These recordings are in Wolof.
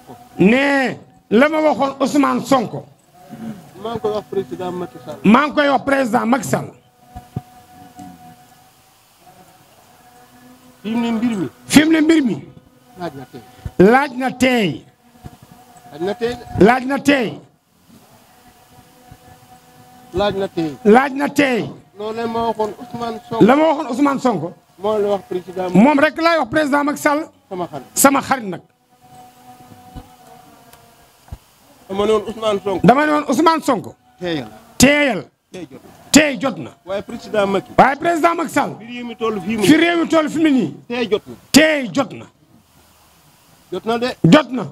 Sonko. ne la ma waxoon Ousmane Sonko maa ngi koy wax président Macky Sall. maa ngi koy wax président Macky Sall fi mu ne mbir mi fi mu ne mbir mi laaj na tey. laaj na teey laaj na tey laaj na teey laaj na tey. laaj na teey loolee ma waxoon Ousmane Sonko. la ma waxoon Ousmane Sonko moo la wax président moom rek laay wax président Macky Sall sama xarit. sama xarit nag dama ne woon Ousmane Sonko. dama ne woon Ousmane Sonko teeyal teeyal tey jot. teey jot na waaye président Macky. waaye président Macky Sall mbir yi mi toll fii mu fi réew mi toll fi mu ne nii tey jot na. teey jot na jot na de jot na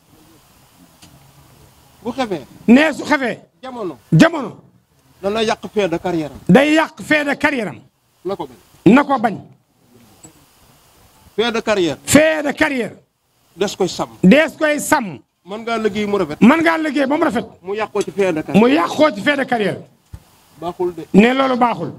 bu xefee nee su xefee jamono jamono dana yàq fin de carrière am day yàq fin de carrière am na ko bañ. na ko bañ fin de carrière fin de carrière des koy sàmm. dees koy sàmm mën ngaa liggéey mu rafet. mën ngaa liggéey ba mu rafet mu yàqoo ci fin de carrière. mu yàqoo ci fin de carrière baaxul de ne loolu baaxul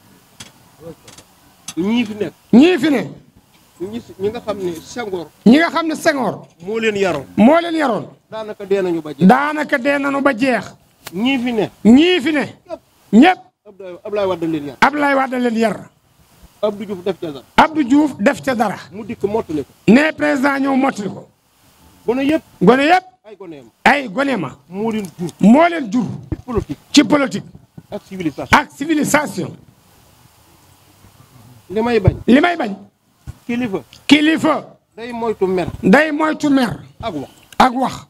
ñii fi nekk ñii fi ne ñi si- ñi nga xam ne Senghor ñi nga xam ne Senghor moo leen yaroon moo leen yaroon daanaka dee nañu ba jeex. daanaka dee nanu ba jeex ñii fi ne ñii fi ne ñëpp Abdoulaye Abdoulaye Wade leen yar. Abdoulaye Wade leen yar Abdou Diouf def ca dara Abdou Diouf def ca dara mu dikk mottali ko. ne président ñëw mottali ko gone yëpp gone yëpp ay goneem ay gone ma moo leen jur moo leen jur ci politique ci politique ak civilisation. ak civilisation li may bañ li may bañ kilifa kilifa day moytu mer day moytu mer ak wax ak wax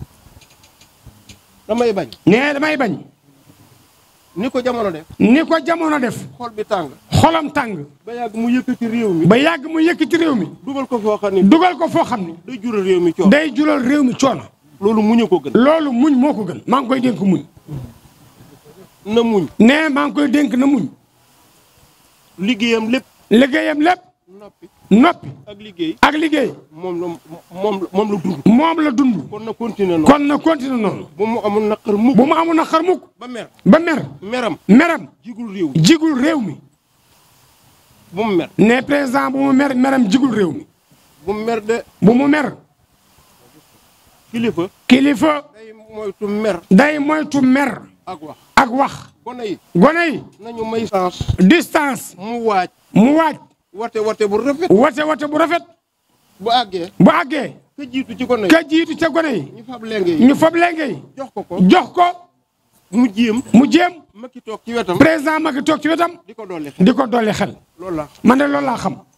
damay bañ ne damay bañ ni ko jamono def ni ko jamono def xol bi tàng xolam tàng ba yàgg mu yëkkati réew mi ba yàgg mu yëkkati réew mi dugal ko foo xam ne dugal ko foo xam ni day jural réew mi coono day jural réew mi coono loolu muñu ko gën loolu muñ moo ko gën maa ngi koy dénk muñ na muñ ne maa ngi koy dénk na muñ liggéeyam lépp liggéeyam lépp noppi noppi ak liggéey ak liggéey moom la moom la moom la dund moom la dund kon na continuer noonu kon na continue noonu bu mu amul naqar mukk bu mu amul na xar mukk ba mer ba mer meram meram jigul réew mi jigul réew mi bu mu mer ne président bu mu mer meram jigul réew mi bu mu mer de bu mu mer kilifa kilifa day moytu mer day moytu mer ak wax ak wax gone yi gone yi nañu may chance distance mu waaj mu waaj wate wate bu rafet wate wate bu rafet bu àggee bu àggee ka jiitu ci gone yi ka jiitu ca gone yi ñu fab lenge yi ñu fab lenge yi jox ko ko jox ko mu jéem mu jéem makki toog ci wetam président Macky toog ci wetam di ko dolli xel di ko dolli xel loolu la man de loolu laa xam